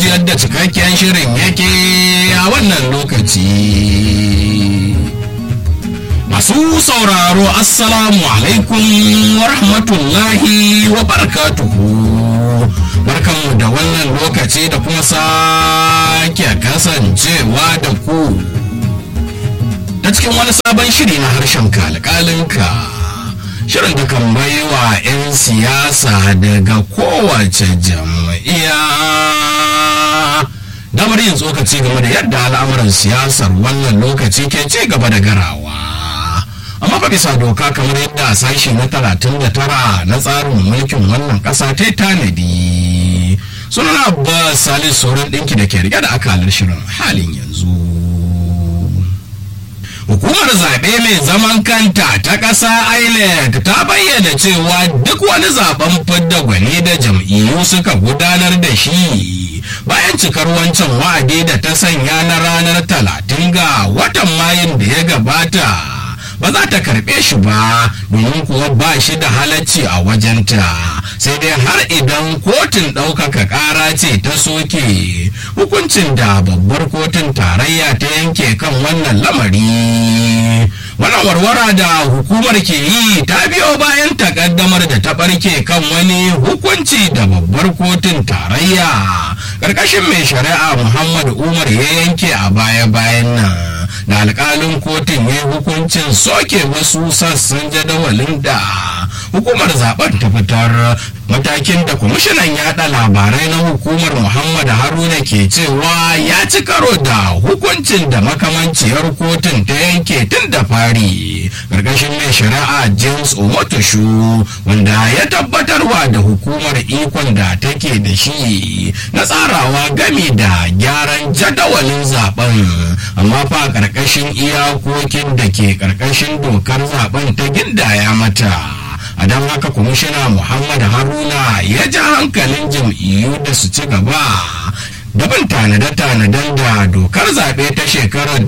ji yadda cikakken shirin yake a wannan lokaci masu sauraro assalamu alaikum wa rahmatullahi wa barakatuhu barkanmu da wannan lokaci da kuma sake kasancewa da ku ta cikin wani sabon shiri na harshen kalkalinka shirin da kan baiwa 'yan siyasa daga kowace jam'iyya damar yin tsokaci game da yadda al'amuran siyasar wannan lokaci ke ci gaba da garawa amma fa bisa doka kamar yadda sashi na 39 na tsarin mulkin wannan ƙasa ta tanadi sunan abbas salis sauran ɗinki da ke rike da akalar shirin halin yanzu hukumar zaɓe mai zaman kanta ta ƙasa inec ta bayyana cewa duk wani zaben fidda gwani da jam'iyyu suka gudanar da shi bayan cikar wancan wa'adi da ta sanya na ranar talatin ga watan mayun da ya gabata ba za ta karɓe shi ba domin kuwa ba shi da halacci a wajenta sai dai har idan kotun ɗaukaka ƙara ce ta soke hukuncin da babbar kotun tarayya ta yanke kan wannan lamari wannan warwara da hukumar ke yi ta biyo bayan takaddamar da ta ɓarke kan wani hukunci da babbar kotun tarayya ƙarƙashin mai shari'a muhammad umar ya yanke a baya-bayan nan da alkalin kotun ya hukuncin soke wasu sassan jadawalin da hukumar zaben ta fitar matakin da kwamishinan yada labarai na hukumar muhammad haruna ke cewa ya ci karo da hukuncin da makamanciyar kotun ta yanke tun da fari ƙarƙashin mai shari'a james omotoshu wanda ya tabbatarwa da hukumar ikon da take da shi na tsarawa gami da gyaran jadawalin zaben amma fa ƙarƙashin iyakokin da ke ƙarƙashin dokar zaben ta gindaya mata a don haka kwamishina muhammad haruna ya ja hankalin jam'iyyu da su ci gaba daban tanade-tanaden da dokar zaɓe ta shekarar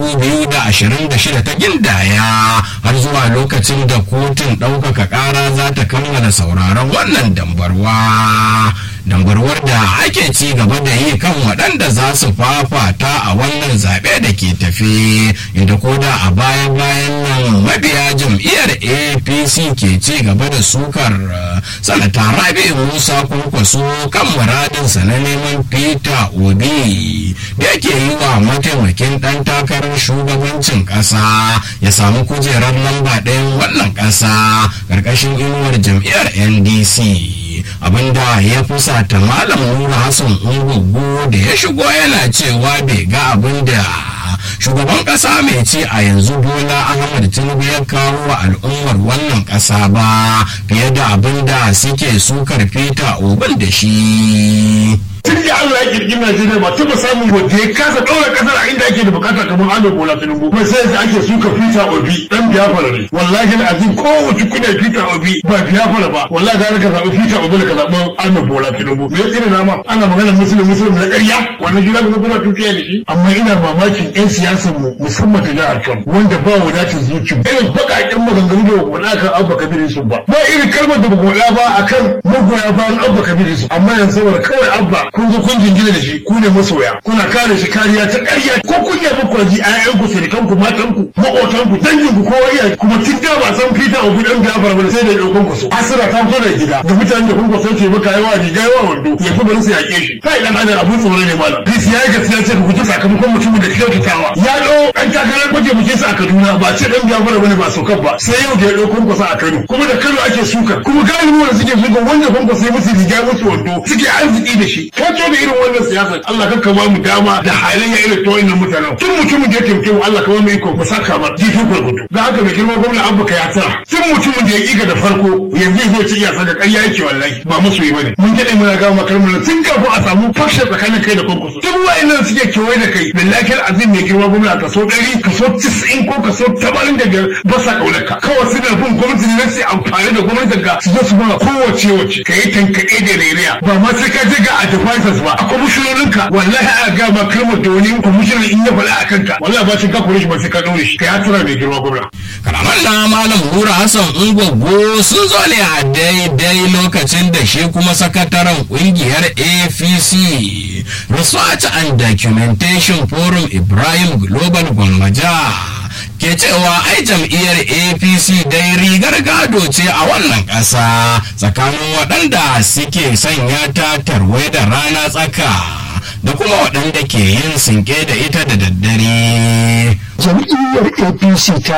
2026 ta gindaya har zuwa lokacin da kotun ɗaukaka ƙara za ta kammala sauraron wannan dambarwa dambarwar da ake ci gaba da yi kan waɗanda za su fafata a wannan zaɓe da ke tafi inda koda a bayan bayan nan mabiya jam'iyyar apc ke ci gaba da sukar sanata rabi musa kwankwaso kan muradinsa na neman peter obi da yake yi wa mataimakin ɗan takarar shugabancin ƙasa ya samu kujerar lamba ɗayan wannan ƙasa ƙarƙashin inuwar jam'iyyar ndc abinda ya fusata malam nura hassan ungugu da ya shigo yana cewa bai ga abinda shugaban kasa mai ci a yanzu bola ahmad tinubu ya kawo wa al'ummar wannan kasa ba fiye da abinda suke sukar fita obin da shi tun da Allah ya kirki Najeriya ba taba samun wanda ya kasa ɗaura ƙasar a inda ake da bukata kamar Ahmed Bola Tinubu kuma sai yanzu ake suka Peter Obi dan Biafra ne wallahi azim kowace kuna Peter Obi ba Biafra ba wallahi ga ka zaɓi Peter Obi da ka zaɓi Ahmed Bola Tinubu me ya tsira nama ana magana musulmi musulmi na ƙarya wannan jira ga kuna tukiya da shi amma ina mamakin ƴan siyasar mu musamman ta jihar Kano wanda ba wadatin zuci irin baƙaƙen maganganu da ba kan Abba Kabir Yusuf ba ba irin kalmar da ba ba akan magoya bayan Abba Kabir Yusuf amma yanzu saboda kawai Abba kun zo kun jingina da shi ku ne masoya kuna kare shi kariya ta ƙarya ko kun yabi ku ji ayyan ku sirikan ku matan ku maƙotan ku dangin ku kowa iya kuma tun da ba san fita a gudan gafar ba sai da ɗaukan ku so asira ta fito da gida da mutanen da kun ku sauke maka yawa riga yawa wando ya fi bari su yaƙe shi kai dan adam abun tsoro ne malam bis ya yi gaskiya ce ku guji sakamakon mutumin da kyautatawa ya ɗau ɗan takarar kwaje muke sa a Kaduna ba ce dan gafara bane ba saukan ba sai yau da ya ɗau kun a Kano kuma da Kano ake suka kuma galibi wanda suke suka wanda kun sai musu riga musu wando suke arziki da shi ka da irin wannan siyasar Allah kan ba mu dama da halayya irin ta wannan mutanen tun mutumin da ya taimake mu Allah ka ba mu iko mu saka mar jifi gurgudu da haka mai girma gwamna abba ka ya tsara tun mutumin da ya ƙiga da farko yanzu zai ci iya saka ƙarya yake wallahi ba musu yi bane mun daɗe muna gawa makar mu tun kafin a samu fashe tsakanin kai da kwankwaso duk wa'annan suke kewaye da kai billahi azim mai girma gwamna kaso ɗari kaso tis'in ko kaso tamanin da biyar ba sa ƙaunarka kawai suna bin gwamnati ne sai amfani da gwamnatin ka su zo su ba kowace wace ka yi tankaɗe da rairaya ba ma sai ka je ga a business ba a kwamishinoninka wallahi a ga ma kalmar da wani kwamishinan in ya faɗa a kanka wallahi ba sai ka kore shi ba sai ka ɗaure shi ka ya tura mai girma gwamna. kalaman na malam hura hassan ungwaggo sun zo ne a daidai lokacin da shi kuma sakataren kungiyar apc research and documentation forum ibrahim global gwammaja ke cewa ai jam'iyyar apc dai rigar gado ce a wannan ƙasa tsakanin waɗanda suke sanya ta tarwai da rana tsaka da kuma waɗanda ke yin sinke da ita da daddare jam'iyyar apc ta